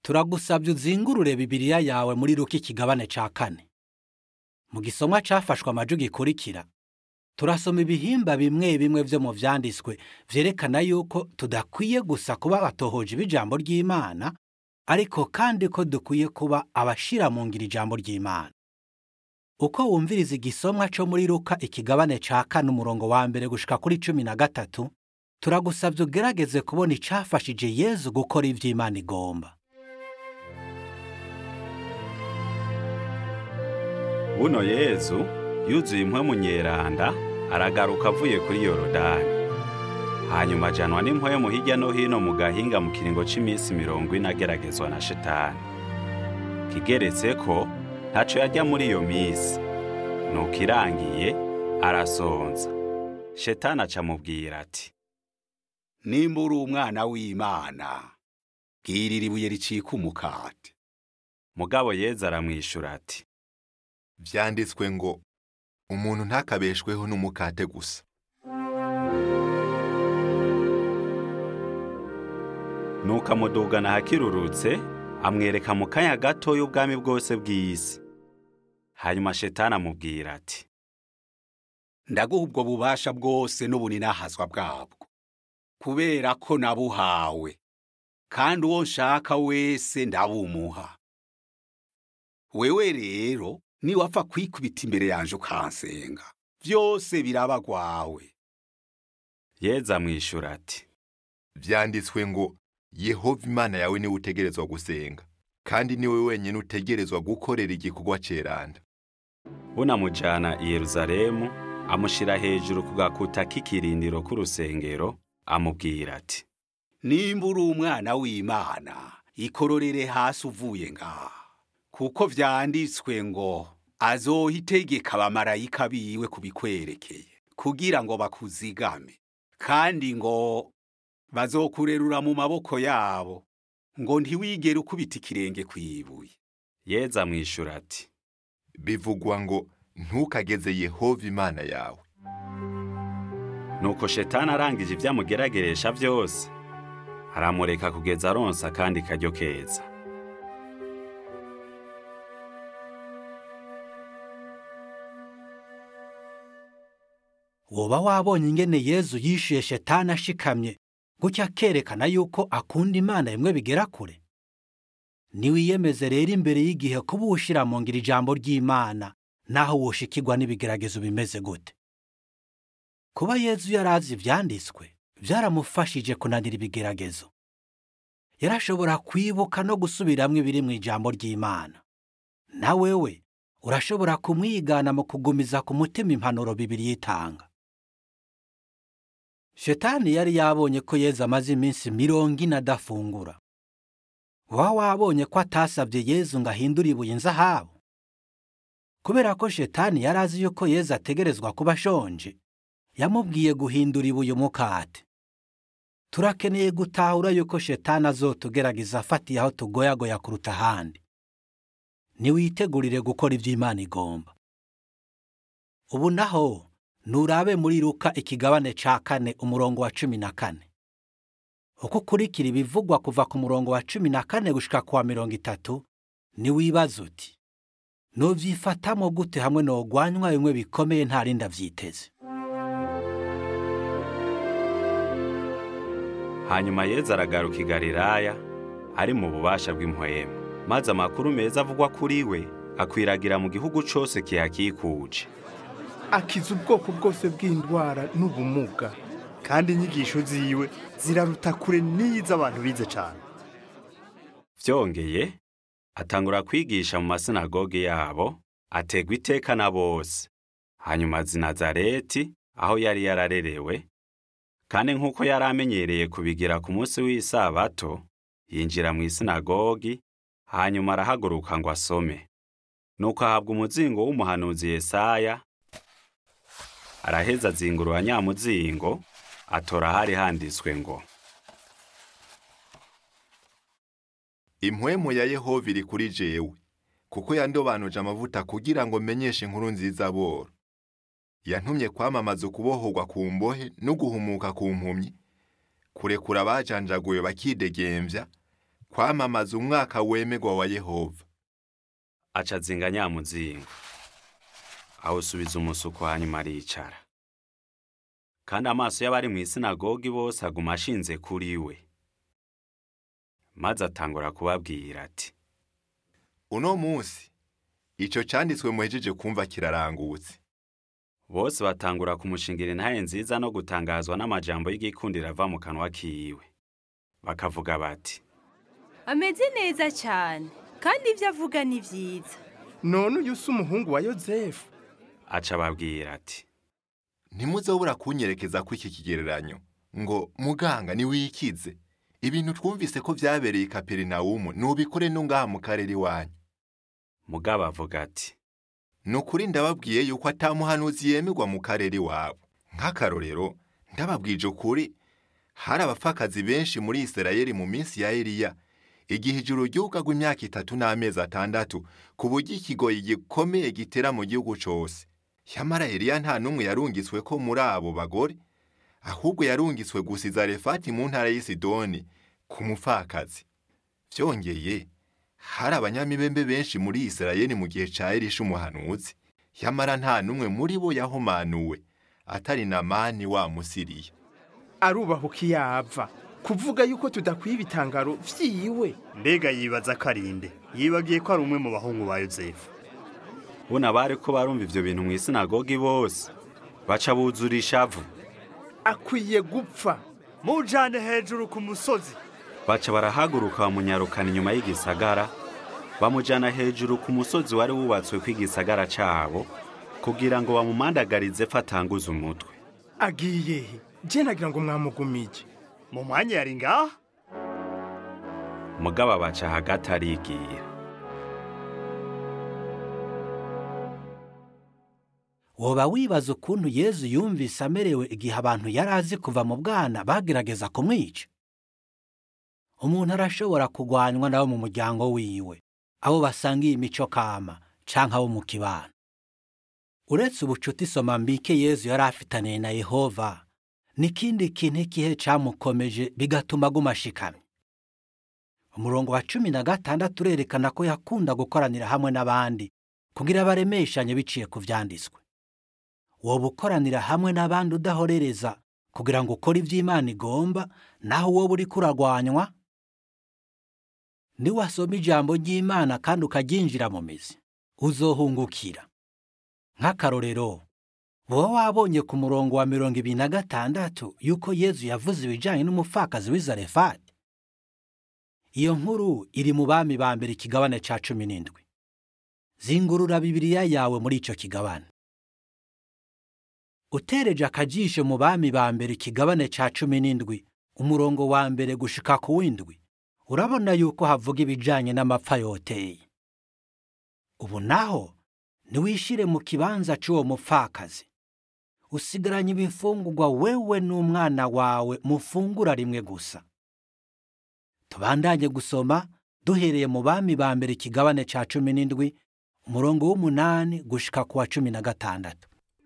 turagusabye uzingurure bibiriya yawe muri ruka ikigabane ca kane mu gisomwa cafashwe amaju gikurikira turasoma ibihimba bimwe bimwe vyo mu vyanditswe vyerekana yuko tudakwiye gusa kuba abatohoji b'ijambo ry'imana ariko kandi ko dukwiye kuba abashira mu ngiro ijambo ry'imana uko wumviriza igisomwa co muri ruka ikigabane ca kane umurongo wa mbere gushika kuri cumi na gatatu turagusabye ugerageze kubona icafashije yezu gukora ivyo imana igomba buno yezu yuzuye impwemu nyeranda aragaruka avuye kuri yorodani hanyuma ajanwa n'impwemu hirya no hino mu gahinga mu kiringo c'iminsi mirongo ine ageragezwa na shetani kigeretse ko ntaco yarya muri iyo minsi nuko irangiye arasonza shetani aca amubwira ati nimba uri umwana w'imana bwirira ibuye ricika umukate mugabo yezu aramwishura ati vyanditswe ngo umuntu ntakabeshweho n'umukate gusa nuko amudugana ahakirurutse amwereka mu kanya gatoya ubwami bwose bw'isi hanyuma shetani amubwira ati ndaguha ubwo bubasha bwose n'ubuninahazwa bwabwo kubera ko nabuhawe kandi uwo nshaka wese ndabumuha wewe rero niwapfa kwikubita imbere yanje ukansenga vyose biraba gwawe yezu amwishura ati vyanditswe ngo yehova imana yawe niwe utegerezwa gusenga kandi niwe wenyine utegerezwa gukorera igikorwa ceranda bunamujana i yeruzalemu amushira hejuru ku gakuta k'ikirindiro k'urusengero amubwira ati nimba uri umwana w'imana ikororere hasi uvuye ngaha kuko vyanditswe ngo azoha itegeka abamarayika biwe kubikwerekeye kugira ngo bakuzigame kandi ngo bazokurerura mu maboko yabo ngo ntiwigere ukubita ikirenge kw'ibuye yezu amwishura ati bivugwa ngo ntukageze yehova imana yawe nuko shetani arangije ibyo amugerageresha byose aramureka kugeza aronsa akandi karyo keza woba wabonye ingene yezu yishuye shetani ashikamye gutya akerekana yuko akunda imana bimwe bigera kure niwiyemeze rero imbere y'igihe kuba uwushira mu ngiro ijambo ry'imana naho woshikirwa n'ibigeragezo bimeze gute kuba yezu yari azi ivyanditswe vyaramufashije kunanira ibigeragezo yarashobora kwibuka no gusubiramwo ibiri mu ijambo ry'imana na wewe urashobora kumwigana mu kugumiza ku mutima impanuro bibiri yitanga shetani yari yabonye ko yezu amaze iminsi mirongo ine adafungura waba wabonye ko atasabye yezu ngo ahindure ibuye inzahabu kubera ko shetani yari azi yuko yezu ategerezwa kuba ashonje yamubwiye guhindura ibuye umukate turakeneye gutahura yuko shetani azotugerageza afatiye aho tugoyagoya kuruta ahandi niwitegurire gukora ibyo imana igomba ubu naho nurabe muri ruka ikigabane ca kane umurongo wa cumi na kane uko ukurikira ibivugwa kuva ku murongo wa cumi na kane gushika ku wa mirongo itatu niwibaza uti nuvyifatamo gute hamwe nogwanywa bimwe bikomeye nta rindi avyiteze hanyuma yezu aragaruka i galilaya ari mu bubasha bw'impwemu maze amakuru meza avugwa kuri we akwiragira mu gihugu cose kihakikuje akiza ubwoko bwose bw'indwara n'ubumuga kandi inyigisho ziwe ziraruta kure n'iz'abantu bize cyane vyongeye atangura kwigisha mu masinagogi yabo ategwa iteka na bose hanyuma azi nazareti aho yari yararerewe kandi nk'uko yari amenyereye kubigira ku munsi w'isabato yinjira mu isinagogi hanyuma arahaguruka ngo asome nuko ahabwa umuzingo w'umuhanuzi yesaya araheza azingurura nyamuzingo atora ahari handitswe ngo impwemu ya yehova iri kuri jewe kuko yandobanuje amavuta kugira ngo menyeshe inkuru nziza boro yantumye kwamamaza ukubohorwa ku mbohe no guhumuka ku mpumyi kurekura abajanjaguwe bakidegembya kwamamaza umwaka wemegwa wa yehova aca azinga nyamuzingo awusubiza umusuko hanyuma aricara kandi amaso y'abari mu isinagogi bose aguma ashinze kuri we maze atangura kubabwira ati uno munsi ico canditswe muhejeje kumva kirarangutse bose batangura kumushingira intahe nziza no gutangazwa n'amajambo y'igikundiro ava mu kanwa kiwe bakavuga bati ameze neza cyane kandi ibyo avuga ni byiza none uyu si umuhungu wa yozefu aca ababwira ati ntimuzobura kunyerekeza ko iki kigereranyo ngo muganga niwikize ibintu twumvise ko vyabereye i kaperinawumu nubikore no ngaha mu karere iwanyu mugabo avuga ati ni ukuri ndababwiye yuko atamuhanuzi yemerwa mu karere iwabo nk'akarorero ndababwije ukuri hari abapfakazi benshi muri isirayeli mu minsi ya eliya igihe ijuru ryugagwa imyaka itatu n'amezi atandatu ku buryo ikigoyi gikomeye gitera mu gihugu cose yamara eliya nta n'umwe yarungitswe ko muri abo bagore ahubwo yarungitswe gusa i zarefati mu ntara y'isidoni ku mupfakazi vyongeye hari abanyamibembe benshi muri isirayeli mu gihe ca elisha umuhanuzi yamara nta n'umwe muri bo yahumanuwe atari namani wa musiriya arubahuka iyo ava kuvuga yuko tudakwiye ibitangaro vyiwe mbega yibaza ko ari nde yibagiye ko ari umwe mu bahungu ba yozefu buno abari ko barumva ivyo bintu mu isinagogi bose baca buzura ishavu akwiye gupfa mujane hejuru ku musozi baca barahaguruka bamunyarukana inyuma y'igisagara bamujana hejuru ku musozi wari wubatswe kw'igisagara cabo kugira ngo bamumandagarize ko atanguza umutwe agiye he je nagira ngo mwamugumije mu mwanya yari ngaha mugabo baca hagati arigira woba wibaza ukuntu yezu yumvise amerewe igihe abantu yari azi kuva mu bwana bagerageza kumwica umuntu arashobora kugwanywa nabo mu muryango wiwe abo basangiye imico kama canke abo mu kibano uretse ubucuti soma mbike yezu yari afitaniye na yehova n'ikindi kintu ikihe camukomeje bigatuma aguma ashikamye umurongo wa cumi na gatandatu urerekana ko yakunda gukoranira hamwe n'abandi kugira baremeshanye biciye ku vyanditswe woba ukoranira hamwe n'abandi udahorereza kugira ngo ukore ivyo imana igomba naho wowe uriko uragwanywa niwasoma ijambo ry'imana kandi ukaryinjira mu mizi uzohungukira nk'akarorero wowe wabonye ku murongo wa mirongo ibiri na gatandatu yuko yezu yavuze ibijanye n'umupfakazi w'i zarefati iyo nkuru iri mu bami ba mbere ikigabane ca cumi n'indwi zingurura bibiriya yawe muri ico kigabane utereje akajisho mu bami ba mbere ikigabane ca cumi n'indwi umurongo wa mbere gushika ku w'indwi urabona yuko havuga ibijanye n'amapfa yoteye ubu naho niwishire mu kibanza c'uwo mupfakazi usigaranye ibifungurwa wewe n'umwana wawe mufungura rimwe gusa tubandanye gusoma duhereye mu bami ba mbere ikigabane ca cumi n'indwi umurongo w'umunani gushika ku wa cumi na gatandatu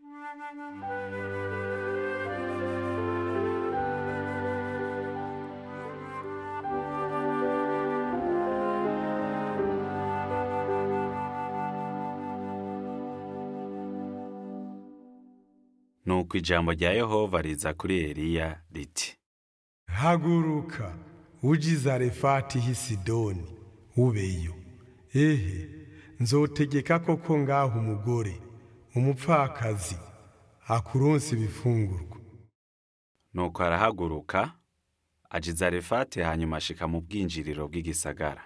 nuko ijambo rya yehova riza kuri eliya riti haguruka uje i zarefati h'i sidoni ubeyo ehe nzotegeka koko ngaho umugore umupfakazi akuronsa ibifungurwa nuko arahaguruka aja i zarefati hanyuma ashika mu bwinjiriro bw'igisagara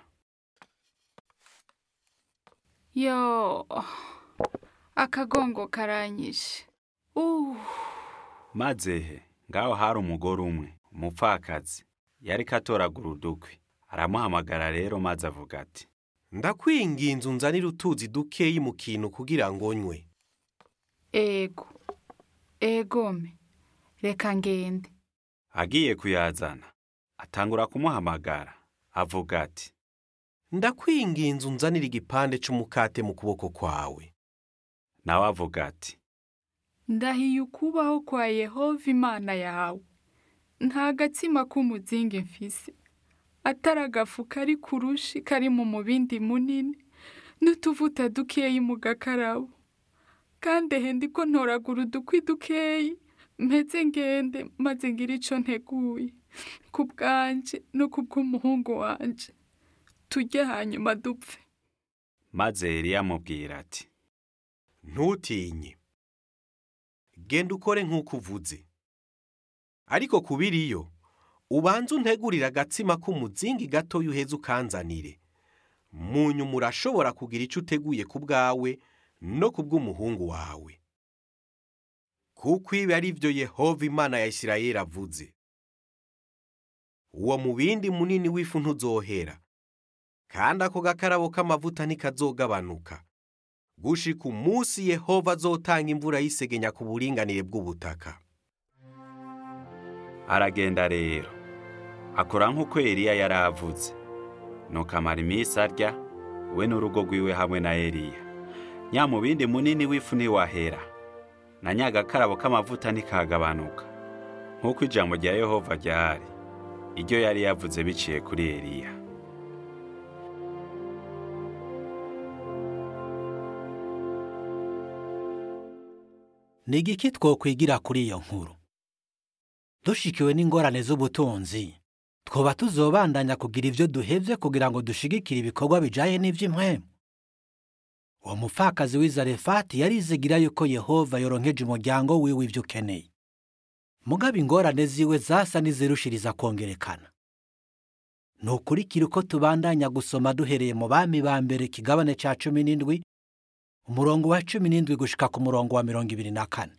yo akagongo karanyishe uh maze he ngaho hari umugore umwe umupfakazi yariko atoragura udukwi aramuhamagara rero maze avuga ati ndakwinginze unzanire utuzi dukeyi mu kintu kugira ngo nywe ego egome reka ngende agiye kuyazana atangura kumuhamagara avuga ati ndakwinginze unzanire igipande c'umukate mu kuboko kwawe nawe avuga ati ndahiye ukubaho kwa yehova imana yawe nta gatsima k'umuzingi mfise atari agafu kari ku rushi kari mu mubindi munini n'utuvuta dukeyi mu gakarabo kandi ehe ndiko ntoragura udukwi dukeyi mpeze ngende maze ngira ico nteguye ku bwanje no ku bw'umuhungu wanje turye hanyuma dupfe maze Eliya amubwira ati ntutinye genda ukore nk'uko uvuze ariko kubiriyo ubanze untegurire agatsima k'umuzingi gatoya uheze ukanzanire mu nyuma urashobora kugira icyo uteguye ku bwawe no ku bw'umuhungu wawe kuko ibi ari byo yehova imana ya isirayeli avuze uwo mubindi munini w'ifu ntuzohera kandi ako gakarabo k'amavuta ntikazogabanuka gushika umunsi yehova azotanga imvura y'isegenya ku buringanire bw'ubutaka aragenda rero akora nk'uko Eliya yari avuze nuko amara iminsi arya we n'urugo rwiwe hamwe na Eliya nyamubindi munini w'ifu ntiwahera na nyagakarabo k'amavuta ntikagabanuka nk'uko ijambo rya yehova ryari iryo yari yavuze biciye kuri Eliya ni igiki twokwigira kuri iyo nkuru dushikiwe n'ingorane z'ubutunzi twoba tuzobandanya kugira ibyo duhevye kugira ngo dushigikire ibikorwa bijanye n'ivy'impwemu uwo mupfakazi w'izarefati yarizigira yuko yehova yoronkeje umuryango wiwe ivyo ukeneye mugabo ingorane ziwe zasa n'izirushiriza kongerekana nukurikira uko tubandanya gusoma duhereye mu bami ba mbere kigabane ca cumi n'indwi umurongo wa cumi n'indwi gushika ku murongo wa mirongo ibiri na kane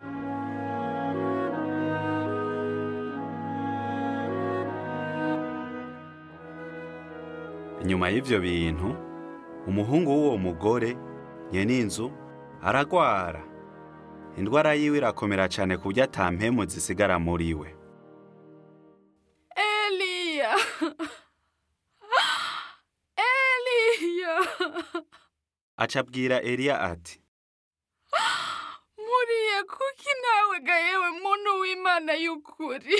inyuma y'ivyo bintu umuhungu w'uwo mugore nyen'inzu aragwara indwara yiwe irakomera cane ku buryo ata mpemu zisigara muri we eliya eliya aca abwira Eliya ati muriye kuki nawe ga yewe muntu w'imana y'ukuri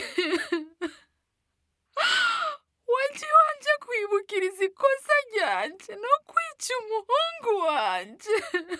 waje wanje kwibukiriza ikosa ryanje no kwica umuhungu wanje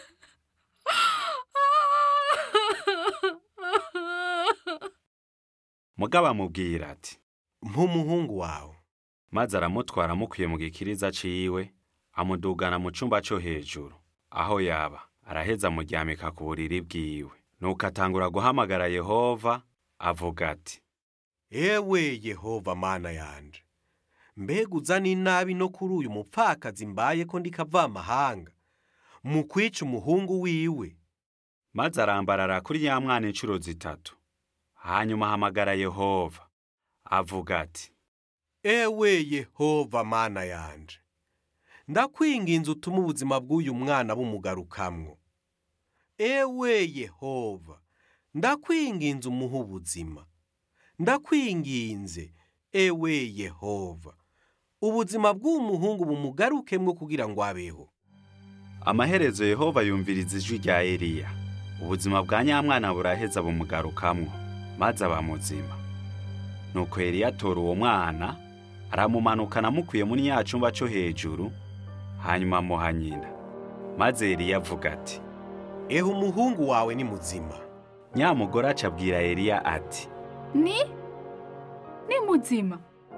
mugabo amubwira ati nk'umuhungu wawe maze aramutwara amukuye mu gikiriza ciwe amudugana mu cumba co hejuru aho yaba araheza amuryamika ku buriri bwiwe nuko atangura guhamagara yehova avuga ati ewe yehova mana yanje mbega uzana inabi no kuri uyu mupfakazi mbaye ko ndikava amahanga mu kwica umuhungu wiwe maze arambarara kuri ya mwana inshuro zitatu hanyuma ahamagara yehova avuga ati ewe yehova mana yanje ndakwinginze utume ubuzima bw'uyu mwana bumugarukamwo ewe yehova ndakwinginze umuhe ubuzima ndakwinginze ewe yehova ubuzima bw'uwo muhungu bumugarukemwo kugira ngo abeho amaherezo yehova yumviriza ijwi rya Eliya ubuzima bwa nyamwana buraheza bumugarukamwo maze aba muzima nuko Eliya atora uwo mwana aramumanukana amukuye muri ya cumba co hejuru hanyuma amuha nyina maze Eliya avuga ati ehe umuhungu wawe ni muzima nyamugore aca abwira Eliya ati ni ni muzima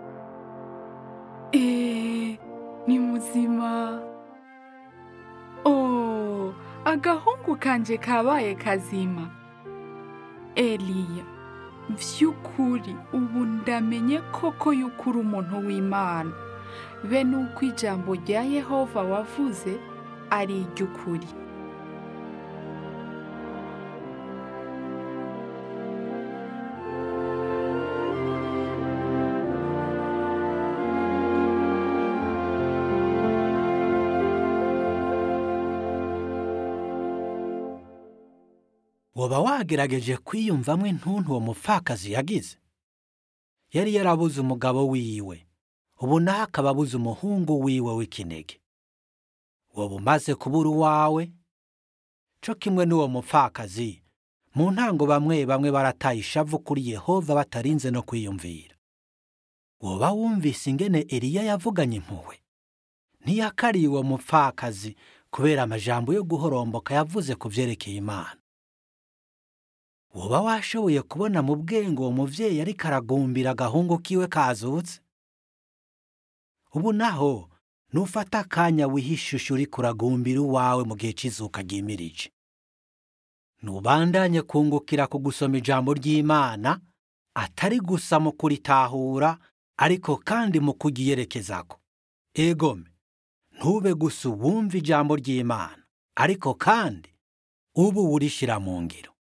eee ni muzima oh agahungu kanje kabaye kazima eliya vy'ukuri ubu ndamenye koko yuko uri umuntu w'imana be nuko ijambo rya yehova wavuze ari iry'ukuri woba wagerageje kwiyumvamwo intuntu uwo mupfakazi yagize yari yarabuze umugabo wiwe ubu naho akaba abuze umuhungu wiwe w'ikinege woba umaze kubura uwawe co kimwe n'uwo mupfakazi mu ntango bamwe bamwe barataye ishavu kuri yehova batarinze no kwiyumvira woba wumvise ingene Eliya yavuganye impuhwe ntiyakariye uwo mupfakazi kubera amajambo yo guhoromboka yavuze ku vyerekeye Imana woba washoboye kubona mu bwenge uwo muvyeyi ariko aragumbira agahungu kiwe kazutse ubu naho nufata akanya wihishushe uri kuragumbira uwawe mu gihe c'izuka ryimirije nubandanye kungukira ku gusoma ijambo ry'Imana atari gusa mu kuritahura ariko kandi mu kugiyerekezako egome ntube gusa uwumva ijambo ry'Imana ariko kandi ubu urishira mu ngiro